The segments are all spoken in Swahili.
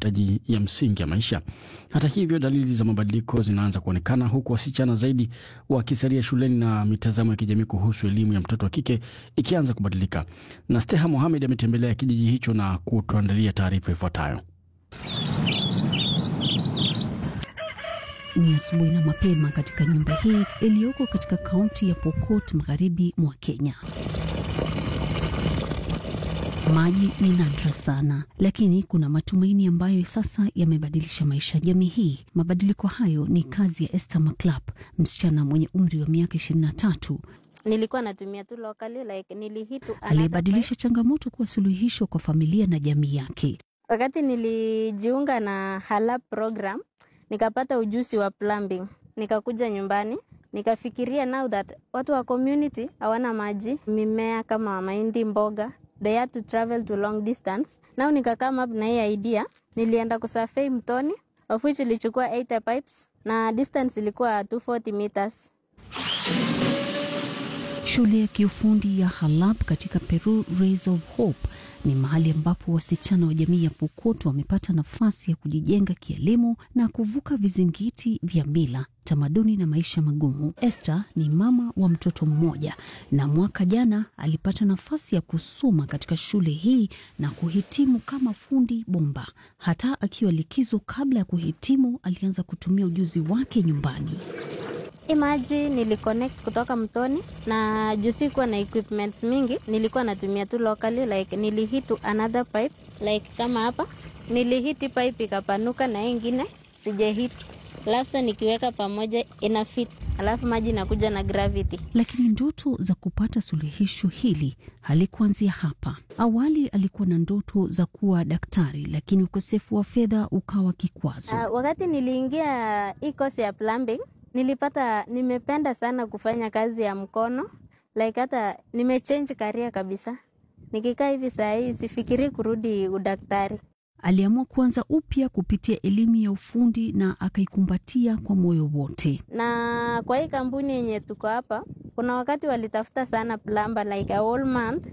mahitaji ya msingi ya maisha. Hata hivyo, dalili za mabadiliko zinaanza kuonekana, huku wasichana zaidi wakisalia shuleni na mitazamo ya kijamii kuhusu elimu ya mtoto wa kike ikianza kubadilika. Na Steha Mohamed ametembelea kijiji hicho na kutuandalia taarifa ifuatayo. Ni asubuhi na mapema katika nyumba hii iliyoko katika kaunti ya Pokot magharibi mwa Kenya. Maji ni nadra sana, lakini kuna matumaini ambayo sasa yamebadilisha maisha ya jamii hii. Mabadiliko hayo ni kazi ya Esther Maclap, msichana mwenye umri wa miaka ishirini na tatu nilikuwa natumia tu locally like nilihitu aliyebadilisha changamoto kuwa suluhisho kwa familia na jamii yake. wakati nilijiunga na Halab program nikapata ujuzi wa plumbing, nikakuja nyumbani nikafikiria now that watu wa community hawana maji, mimea kama mahindi, mboga they had to travel to long distance. Now nika come up na hii idea, nilienda kusurvey mtoni of which ilichukua 80 pipes na distance ilikuwa 240 meters. Shule ya kiufundi ya Halab katika Peru Rays of Hope ni mahali ambapo wasichana wa jamii ya Pokot wamepata nafasi ya kujijenga kielimu na kuvuka vizingiti vya mila, tamaduni na maisha magumu. Esther ni mama wa mtoto mmoja na mwaka jana alipata nafasi ya kusoma katika shule hii na kuhitimu kama fundi bomba. Hata akiwa likizo kabla ya kuhitimu, alianza kutumia ujuzi wake nyumbani. Imaji niliconnect kutoka mtoni na juu sikuwa na equipments mingi, nilikuwa natumia tu locally like nilihit another pipe like kama hapa nilihiti pipe ikapanuka na hii ingine sijahit, alafu sasa nikiweka pamoja ina fit, alafu maji inakuja na gravity. Lakini ndoto za kupata suluhisho hili halikuanzia hapa. Awali alikuwa na ndoto za kuwa daktari, lakini ukosefu wa fedha ukawa kikwazo. Uh, wakati niliingia hii course ya plumbing nilipata nimependa sana kufanya kazi ya mkono like hata nimechange career kabisa. Nikikaa hivi saa hii sifikiri kurudi udaktari. Aliamua kuanza upya kupitia elimu ya ufundi na akaikumbatia kwa moyo wote. Na kwa hii kampuni yenye tuko hapa, kuna wakati walitafuta sana plumber like a whole month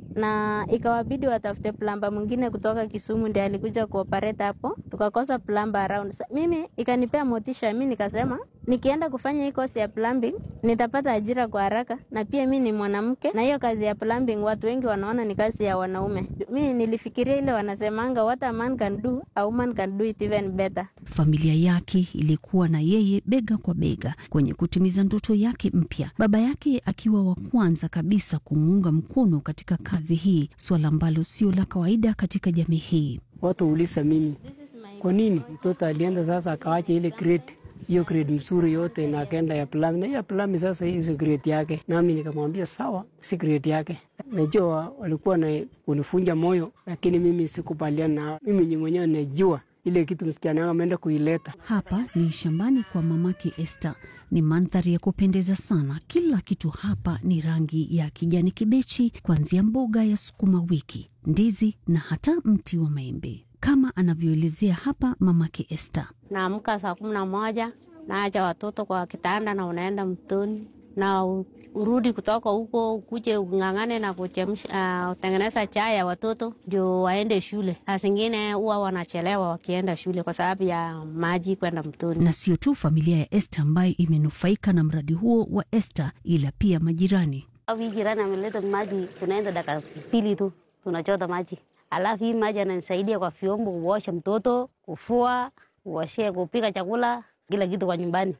na ikawabidi watafute plamba mwingine kutoka Kisumu ndiye alikuja kuoperate hapo, tukakosa plamba around. So, mimi ikanipea motisha, mi nikasema nikienda kufanya hii kosi ya plumbing nitapata ajira kwa haraka, na pia mi ni mwanamke, na hiyo kazi ya plumbing watu wengi wanaona ni kazi ya wanaume. Mi nilifikiria ile wanasemanga what a man can do a woman can do it even better. Familia yake ilikuwa na yeye bega kwa bega kwenye kutimiza ndoto yake mpya, baba yake akiwa wa kwanza kabisa kumuunga mkono katika kazi hii, suala ambalo sio la kawaida katika jamii hii. Watu uliza mimi kwa nini mtoto alienda sasa akawacha ile grade hiyo grade mzuri yote na akaenda ya plami na ya plami sasa hii si grade yake, nami nikamwambia sawa, si grade yake. Najua walikuwa na kunifunja moyo, lakini mimi sikubaliana nao. Mimi ni mwenyewe najua ile kitu msichana wangu ameenda kuileta. Hapa ni shambani kwa mamake Esther. Ni mandhari ya kupendeza sana. Kila kitu hapa ni rangi ya kijani kibichi, kuanzia mboga ya sukuma wiki, ndizi na hata mti wa maembe, kama anavyoelezea hapa mamake Esther. Naamka saa kumi na moja naacha watoto kwa kitanda na unaenda mtoni na urudi kutoka huko ukuje ung'ang'ane na kuchemsha uh, utengeneza chai ya watoto ndio waende shule. Saa zingine huwa wanachelewa wakienda shule kwa sababu ya maji kwenda mtoni. Na sio tu familia ya Esther ambayo imenufaika na mradi huo wa Esther, ila pia majirani. Hii jirani ameleta maji, tunaenda dakika pili tu tunachota maji, alafu hii maji ananisaidia kwa vyombo, kuosha mtoto, kufua, kuoshea, kupika chakula, kila kitu kwa nyumbani.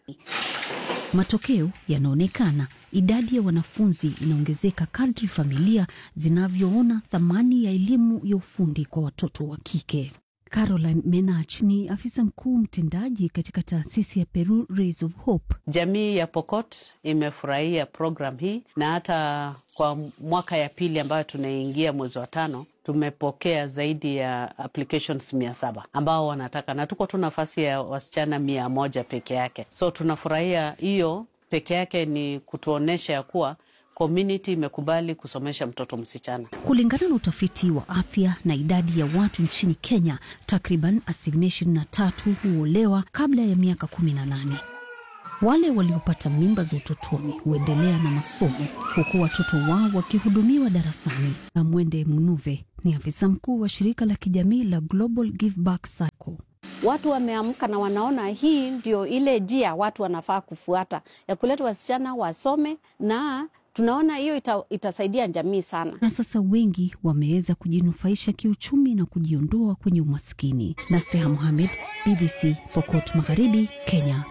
Matokeo yanaonekana. Idadi ya wanafunzi inaongezeka kadri familia zinavyoona thamani ya elimu ya ufundi kwa watoto wa kike. Caroline Menach ni afisa mkuu mtendaji katika taasisi ya Peru Rays of Hope. Jamii ya Pokot imefurahia program hii na hata kwa mwaka ya pili ambayo tunaingia mwezi wa tano tumepokea zaidi ya applications mia saba ambao wanataka, na tuko tu nafasi ya wasichana mia moja peke yake. So tunafurahia hiyo peke yake, ni kutuonyesha ya kuwa community imekubali kusomesha mtoto msichana. Kulingana na utafiti wa afya na idadi ya watu nchini Kenya, takriban asilimia ishirini na tatu huolewa kabla ya miaka kumi na nane. Wale waliopata mimba za utotoni huendelea na masomo huku watoto wao wakihudumiwa darasani. Amwende Munuve ni afisa mkuu wa shirika la kijamii la Global Give Back Cycle. Watu wameamka na wanaona hii ndio ile njia watu wanafaa kufuata ya kuleta wasichana wasome, na tunaona hiyo ita, itasaidia jamii sana. Na sasa wengi wameweza kujinufaisha kiuchumi na kujiondoa kwenye umaskini. Nasteha Mohamed, BBC, Pokot Magharibi, Kenya.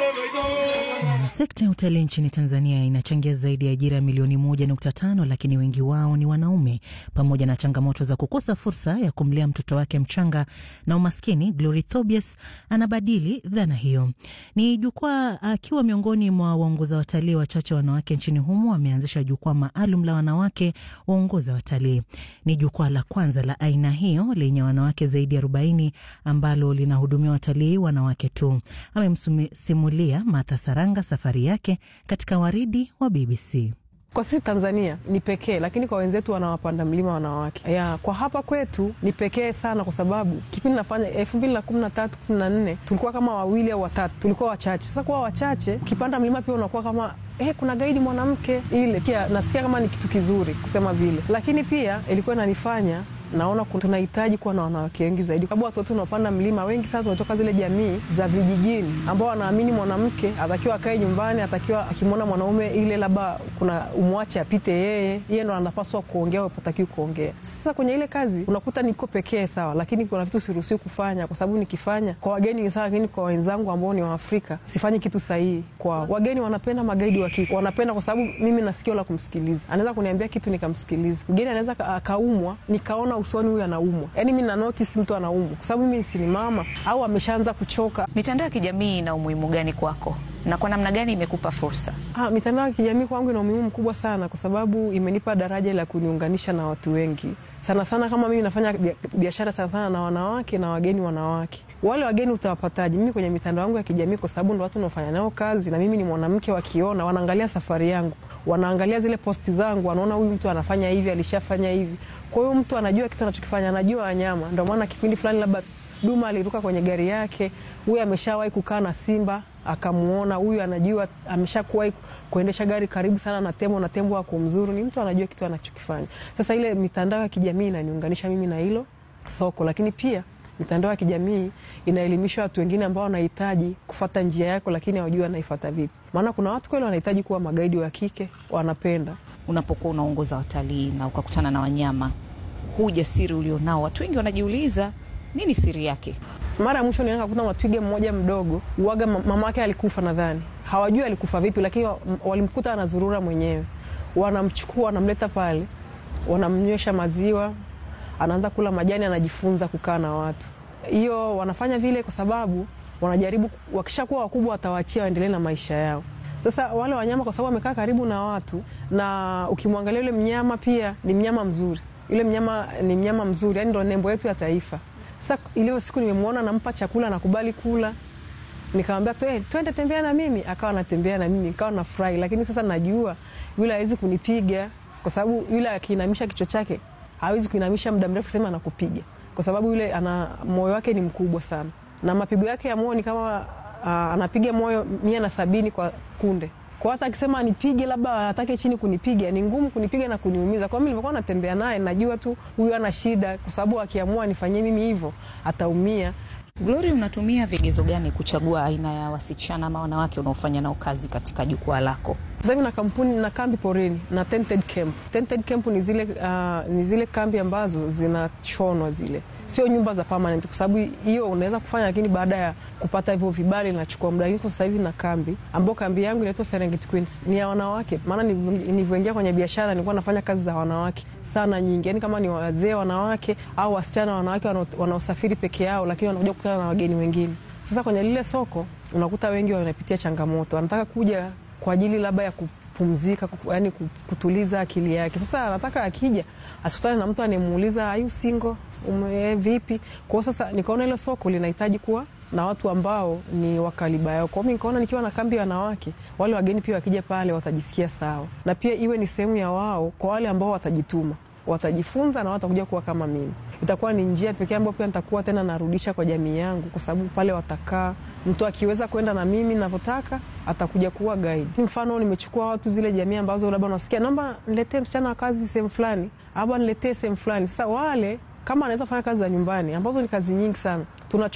Sekta ya utalii nchini Tanzania inachangia zaidi ya ajira milioni moja nukta tano lakini wengi wao ni wanaume. Pamoja na changamoto za kukosa fursa ya kumlea mtoto wake mchanga na umaskini, Glory Thobias anabadili dhana hiyo. Ni jukwaa akiwa miongoni mwa waongoza watalii wachache wanawake nchini humo, ameanzisha jukwaa maalum la wanawake waongoza watalii. Ni jukwaa la kwanza la aina hiyo lenye wanawake zaidi ya arobaini ambalo linahudumia watalii wanawake tu. Amemsimulia Martha Saranga safari yake katika waridi wa BBC. Kwa sisi Tanzania ni pekee, lakini kwa wenzetu wanawapanda mlima wanawake ya, kwa hapa kwetu ni pekee sana, kwa sababu kipindi nafanya elfu mbili na kumi na tatu kumi na nne tulikuwa kama wawili au watatu, tulikuwa wachache. Sasa kuwa wachache, ukipanda mlima pia unakuwa kama eh, kuna gaidi mwanamke, ile pia nasikia kama ni kitu kizuri kusema vile, lakini pia ilikuwa inanifanya naona tunahitaji kuwa na wanawake wengi zaidi, sababu watoto tunaopanda mlima wengi sana tunatoka zile jamii za vijijini ambao wanaamini mwanamke atakiwa akae nyumbani, atakiwa akimwona mwanaume ile labda kuna umwache apite yeye, yeye ndo anapaswa kuongea, upatakiwi kuongea. Sasa kwenye ile kazi unakuta niko pekee sawa, lakini kuna vitu siruhusiwi kufanya, kwa sababu nikifanya kwa wageni ni sawa, lakini kwa wenzangu ambao ni Waafrika sifanyi kitu sahihi kwao. Wageni wanapenda magaidi wa kike, wanapenda kwa sababu mimi na sikio la kumsikiliza, anaweza kuniambia kitu nikamsikiliza. Mgeni anaweza akaumwa nikaona usoni huyu anaumwa, yaani mi na notice mtu anaumwa, kwa sababu mimi si ni mama au ameshaanza kuchoka. Mitandao ya kijamii ina umuhimu gani kwako na kwa namna gani imekupa fursa? Ah, mitandao ya kijamii kwangu ina umuhimu mkubwa sana, kwa sababu imenipa daraja la kuniunganisha na watu wengi sana sana. Kama mimi nafanya biashara sana sana na wanawake na wageni wanawake wale wageni utawapataje? Mimi kwenye mitandao yangu ya kijamii, kwa sababu ndo watu naofanya nao kazi, na mimi ni mwanamke, wakiona wanaangalia safari yangu, wanaangalia zile posti zangu, wanaona huyu mtu anafanya hivi, alishafanya hivi. Kwa hiyo mtu anajua kitu anachokifanya, anajua wanyama. Ndio maana kipindi fulani labda Duma aliruka kwenye gari yake, huyu ameshawahi kukaa na simba akamuona, huyu anajua ameshakuwahi kuendesha gari karibu sana na tembo na tembo akumzuru. Ni mtu anajua kitu anachokifanya. Sasa ile mitandao ya kijamii inaniunganisha mimi na hilo soko, lakini pia mitandao ya kijamii inaelimisha watu wengine ambao wanahitaji kufata njia yako, lakini hawajui wanaifata vipi. Maana kuna watu kweli wanahitaji kuwa magaidi wa kike, wanapenda. Unapokuwa unaongoza watalii na ukakutana na wanyama, huu ujasiri ulionao, watu wengi wanajiuliza nini siri yake? Mara ya mwisho nilienda kukuta matwiga mmoja mdogo, uwaga mama yake alikufa, nadhani hawajui alikufa vipi, lakini walimkuta anazurura mwenyewe. Wanamchukua, wanamleta pale, wanamnywesha maziwa anaanza kula majani, anajifunza kukaa na watu. Hiyo wanafanya vile kwa sababu wanajaribu, wakishakuwa wakubwa watawaachia waendelee na maisha yao. Sasa wale wanyama kwa sababu wamekaa karibu na watu, na ukimwangalia yule mnyama pia ni mnyama mzuri, yule mnyama ni mnyama mzuri, yani ndo nembo yetu ya taifa. Sasa ile siku nimemwona nampa chakula, anakubali kula, nikamwambia twende tembea na mimi, akawa anatembea na mimi, nikawa nafurahi. Lakini sasa najua yule hawezi kunipiga kwa sababu yule akiinamisha kichwa chake hawezi kuinamisha muda mrefu sema anakupiga, kwa sababu yule ana moyo wake ni mkubwa sana, na mapigo yake ya moyo ni kama uh, anapiga moyo mia na sabini kwa kunde. Kwa hata akisema anipige, labda atake chini kunipiga, ni ngumu kunipiga na kuniumiza. Kwa mimi nilivyokuwa natembea naye, najua tu huyu ana shida, kwa sababu akiamua nifanyie mimi hivyo ataumia. Glory, unatumia vigezo gani kuchagua aina ya wasichana ama wanawake unaofanya nao kazi katika jukwaa lako? Sasa hivi na kampuni na kambi porini na tented camp. Tented camp ni zile, uh, ni zile kambi ambazo zinashonwa zile, sio nyumba za permanent, kwa sababu hiyo unaweza kufanya, lakini baada ya kupata hivyo vibali inachukua muda. Lakini kwa sasa hivi na kambi ambao kambi yangu inaitwa Serengeti Queens ni ya wanawake, maana nilivyoingia kwenye biashara nilikuwa nafanya kazi za wanawake sana nyingi, yani kama ni wazee wanawake au wasichana wanawake wanaosafiri peke yao, lakini wanakuja kukutana na wageni wengine. Sasa kwenye lile soko unakuta wengi wanapitia changamoto, wanataka kuja kwa ajili labda ya kupumzika, yani kutuliza akili yake. Sasa anataka akija asikutane na mtu anayemuuliza ayu single ume vipi. Kwa sasa nikaona ile soko linahitaji kuwa na watu ambao ni wakaliba yao. Kwa hiyo nikaona nikiwa na kambi ya wanawake, wale wageni pia wakija pale watajisikia sawa, na pia iwe ni sehemu ya wao kwa wale ambao watajituma, watajifunza na watakuja kuwa kama mimi. itakuwa ni njia pekee ambayo pia nitakuwa tena narudisha kwa jamii yangu, kwa sababu pale watakaa, mtu akiweza kwenda na mimi navyotaka atakuja kuwa guide. Mfano, nimechukua watu zile jamii ambazo labda unasikia naomba niletee msichana wa kazi sehemu fulani, ama niletee sehemu fulani. Sasa wale kama anaweza fanya kazi za nyumbani ambazo ni kazi nyingi sana, tunachukua